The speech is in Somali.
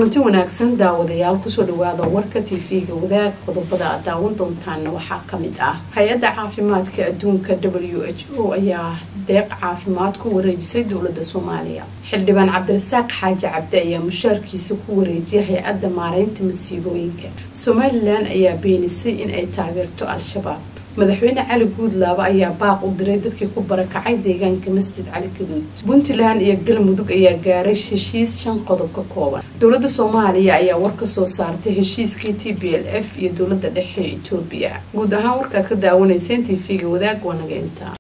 kulanti wanaagsan daawadayaal kusoo dhawaada warka tv-ga wadaag qodobada aad daawan doontaana waxaa kamid ah hay-adda caafimaadka adduunka w h o ayaa deeq caafimaad ku wareejisay dowlada soomaaliya xildhibaan cabdirasaaq xaaji cabdi ayaa mushaarkiisa ku wareejiyay hay-adda maareynta masiibooyinka somalilan ayaa beenisay in ay taageerto al-shabaab madaxweyne cali guudlaaba ayaa baaq u diray dadkii ku barakacay deegaanka masjid cali gaduud puntland iyo galmudug ayaa gaaray heshiis shan qodob ka kooban dowlada soomaaliya ayaa war ka soo saartay heshiiskii t b l f iyo dowlada dhexe ee etoobiya guud ahaan warkaad ka daawanayseen t v-ga wadaag waa naga intaa